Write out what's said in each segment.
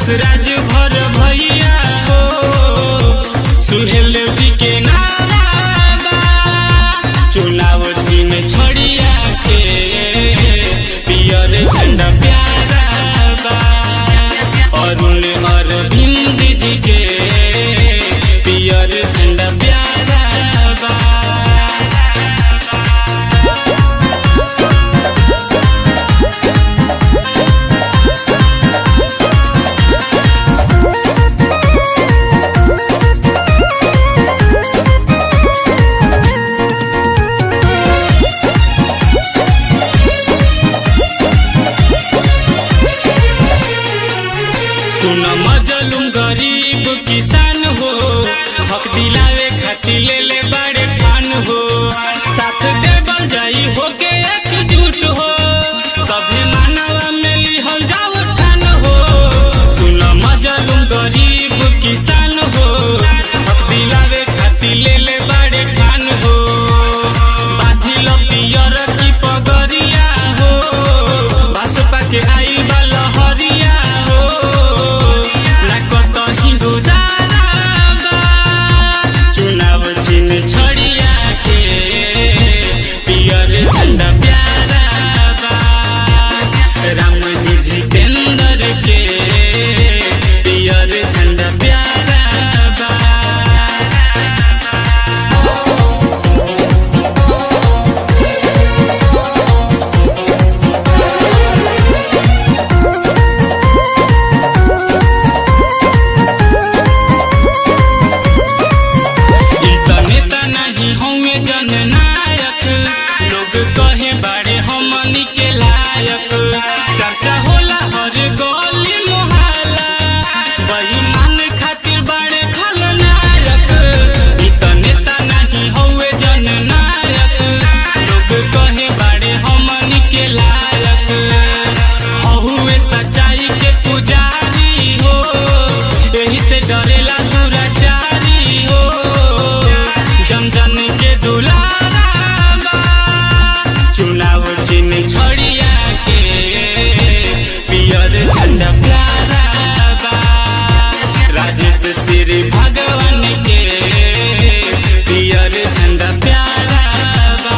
विकास राज भर भैया हो सुहेल जी के नारा बा चुनाव चिन्ह छड़िया के पियर झंडा प्यारा बा अरुण अरविंद जी के पियर झंडा प्यारा बा सुन मजलूम गरीब किसान हो हक दिलावे खातिर ले ले बड़े ठान हो साथ देवल जाई हो के एकजुट हो सभी मानवा में लिहल जाओ ठान हो सुन मजलूम गरीब किसान हो हक दिलावे खातिर ले ले बड़े ठान हो बाधिल पियर की पगरिया हो भाजपा के आइल बा लहरिया हो ना कतही गुजारा बा चुनाव चिन्ह छड़िया के पियर झंडा प्यारा बा राम जी जितेंद्र के पियर झंडा प्यारा बा ई त नेता नहीं होंगे जननायक लोग कहे बाड़े हमनी के लायक चर्चा होला हर गली मोहल्ला बेईमान खातिर बाड़े खलनायक ई त नेता नहीं होंगे जननायक लोग कहे बाड़े हमनी के लायक हहुए सच्चाई के पुजारी हो एही से डरेला दुराचारी हो जन जन के दुलारा बा चुनाव चिन्ह छड़िया के पियर झंडा प्यारा बा राजेश श्री भगवान के पियर झंडा प्यारा बा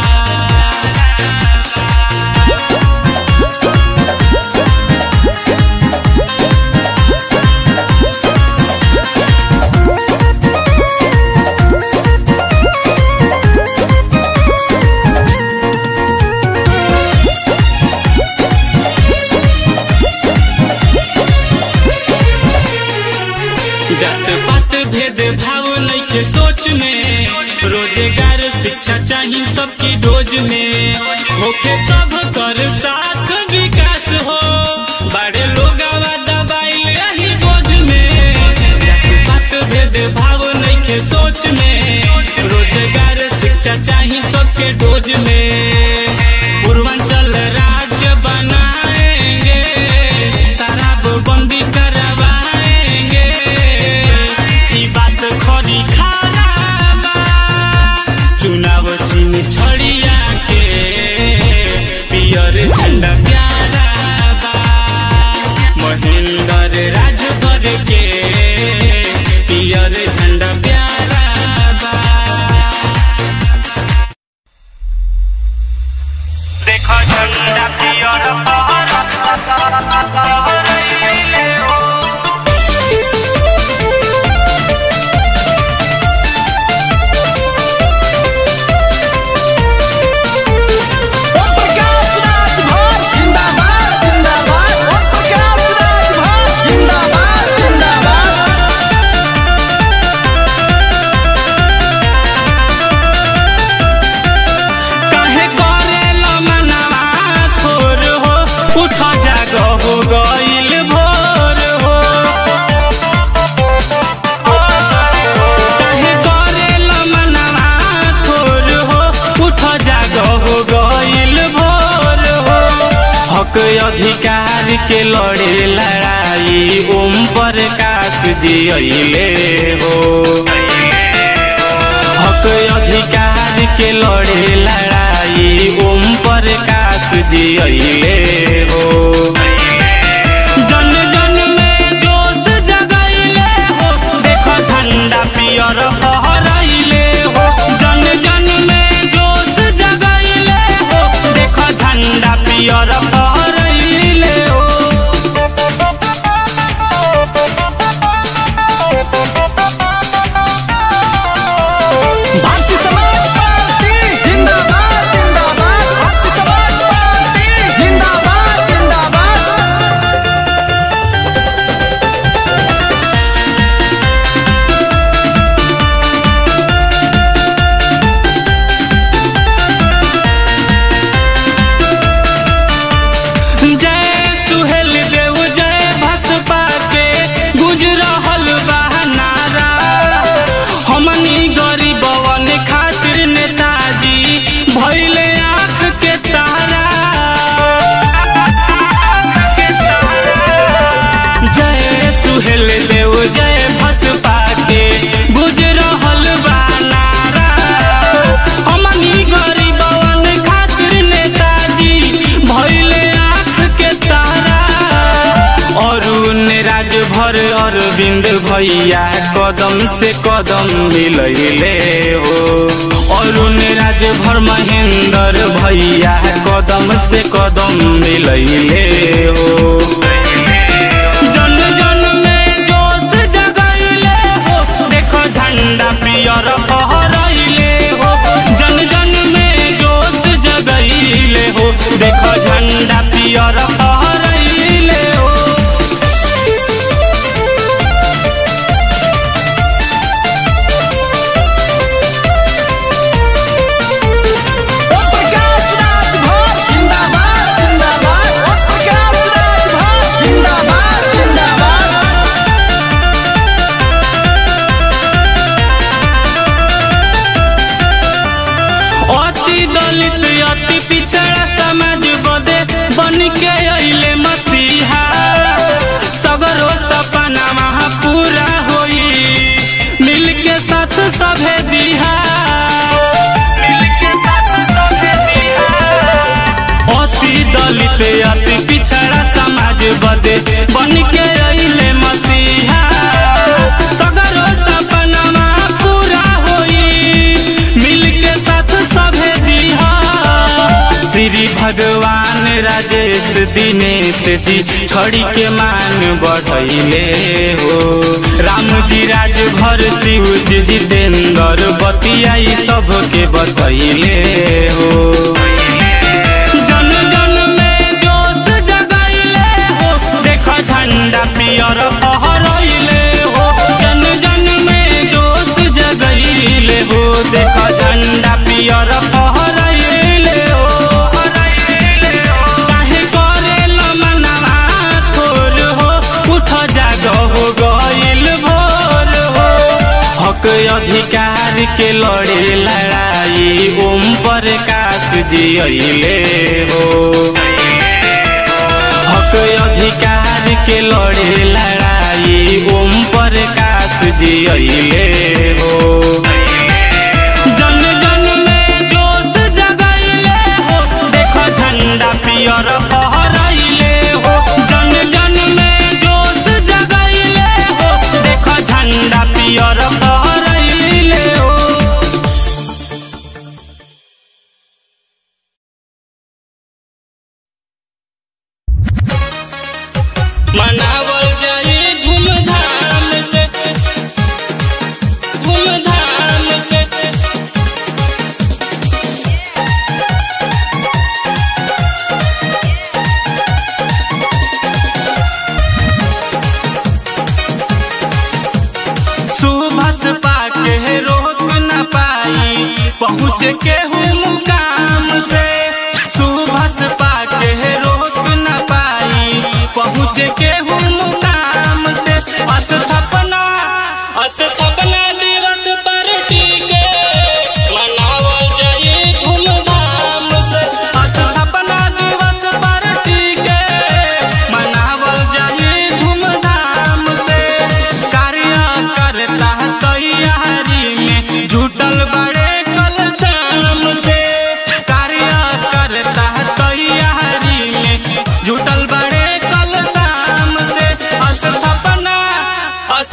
जात पात भेद भाव नइखे सोच में रोजगार शिक्षा चाहिए सबकी डोज में होखे सब कर साथ विकास हो बड़े लोग दबाई यही बोझ में जात पात भेद भाव नइखे सोच में रोजगार शिक्षा चाहिए सबके डोज में पूर्वांचल राज्य बनाएंगे शराब बंदी करवाएंगे ई बात खरी खारा बा चुनाव चिन्ह छड़िया के पियर झंडा प्यारा बा महेंद्र राजभर के पियर झंडा प्यारा बा देखो झंडा पियर फहरैले हो प्रकाश राज भर जिंदाबाद जिंदाबाद प्रकाश राज भर जिंदाबाद जिंदाबाद काहे करेला मनवा थोर हो उठ जाग हो गइल भोर हो काहे करेला मनवा थोर हो उठ जाग हो गइल भोर हो हक अधिकार के लड़े लड़ाई ओम प्रकाश जी अइले हो हक अधिकार के लड़े लड़ाई ओम प्रकाश जी अइले हो जन जन में जोश दिल देव जय भस पाके गुज रहल बा नारा हमनी गरीबवन खातिर नेताजी भइले आँख के तारा अरुण राजभर अरविंद भैया कदम से कदम मिलैले हो अरुण राजभर महेंद्र भैया कदम से कदम मिलैले हो जन जन में जोश जगैले हो देखो झंडा पियर फहरैले हो जन जन में जोश जगैले हो देखो झंडा पियर फहरैले हो ओम प्रकाश राजभर जिंदाबाद जिंदाबाद ओम प्रकाश राजभर जिंदाबाद जिंदाबाद अति दलित अति पिछड़ा समाज बदे बन के अइले मसीहा सगरो सपना वहाँ पूरा होई मिल के साथ सभे दिहा अति दलित अति पिछड़ा समाज बदे बन के अइले मसीहा सगरो सपना वहाँ पूरा होई मिल के साथ सभे दिहा श्री भगवान राजेश दिनेश जी छड़ी के मान बढ़ैले हो राम जी राजभर शिव जी जितेंद्र बतियाई सबके बतैले हो जन जन में जोश जगैले हो देखो झंडा पियर फहरैले हो जन जन में जोश जगैले हो देखो झंडा पियर फहरैले हो काहे करेला मनवा थोर हो उठ जाग हो गइल भोर हो हक अधिकार के लड़े लड़ाई ओम प्रकाश जी अइले हो हक अधिकार के लड़े लड़ाई ओम प्रकाश जी अइले हो जन जन में जोश जगैले हो देखो झंडा पियर फहरैले हो जन जन में जोश जगैले हो देखो झंडा पियर फहरैले हो मनावल जाई धूमधाम से धूमधाम से सुबह पाके रोक न पाई पहुँच के हूँ मुकाम से सुबह पाके रोक न पाई पहुँच के हूँ मुकाम से अस्थापना अस्थापना दिवस पर टीके मनावल जाई धूमधाम से अस्थापना दिवस पर टीके मनावल जाई धूमधाम से कार्य करता तैयारी में जुटल बड़े कल शाम से कार्य करता तैयारी में जुटल बड़े कल शाम से स्थापना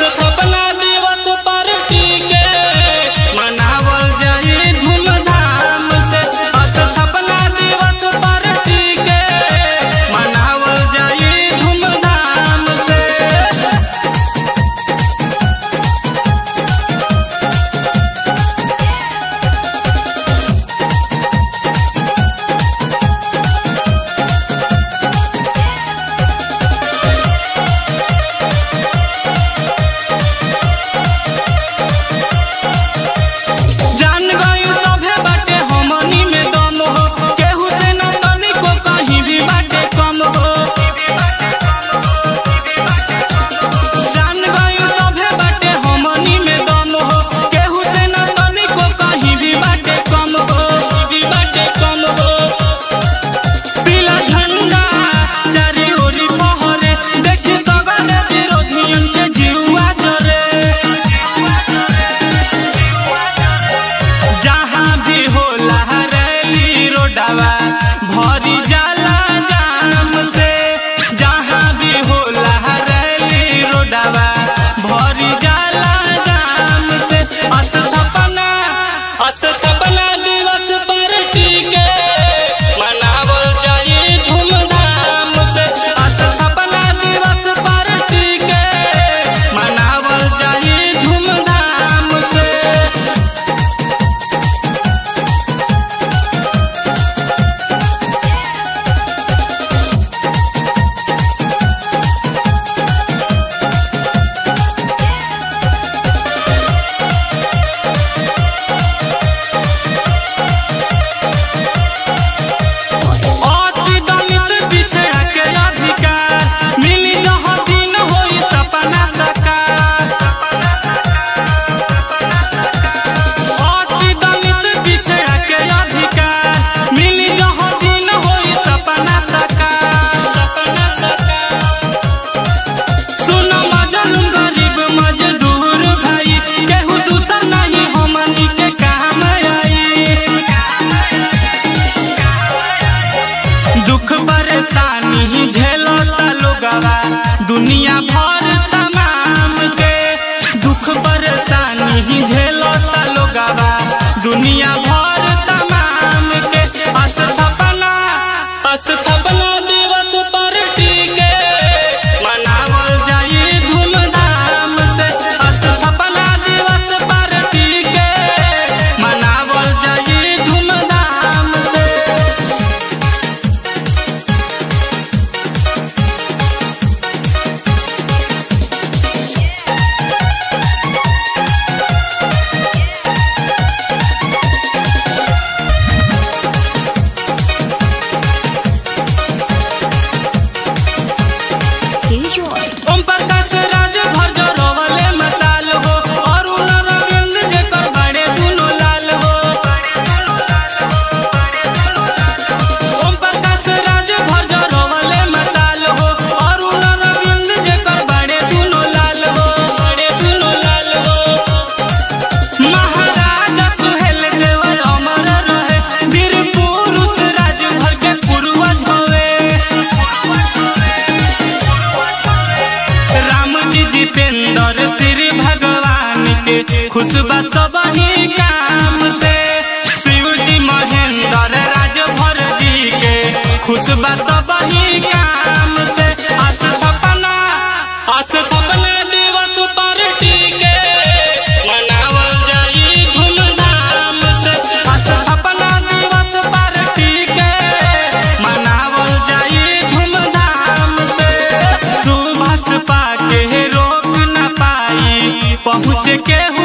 दुनिया भर तमाम के दुख परेशानी झेलता लोगवा दुनिया भर तमाम के अस्थापना अस्थापना दिवस पर टीके मनावल जाई धूमधाम से अस्थापना दिवस पर टीके मनावल जाई धूमधाम से ओम प्रकाश राज भर जो रोवले मताल हो अरुण रविंद जेकर बड़े दुनो लाल हो ओम प्रकाश राज भर जो रोवले मताल हो अरुण रविंद जेकर बड़े दुनो लाल हो बड़े दुनो लाल हो महाराजा सुहेल देव अमर रहे वीर पुरुष राज भर के पूर्वज होवे राम जी जितेंद्र श्री भगवान के खुशबा सब ही काम से शिव जी महेंद्र राजभर जी के खुशबा सब ही काम से अस्थापना अस्थापना दिवस पर टीके मनावल जाई धूमधाम से अस्थापना दिवस पर टीके मनावल जाई धूमधाम से सुबह पाके रोक न पाई पहुँच के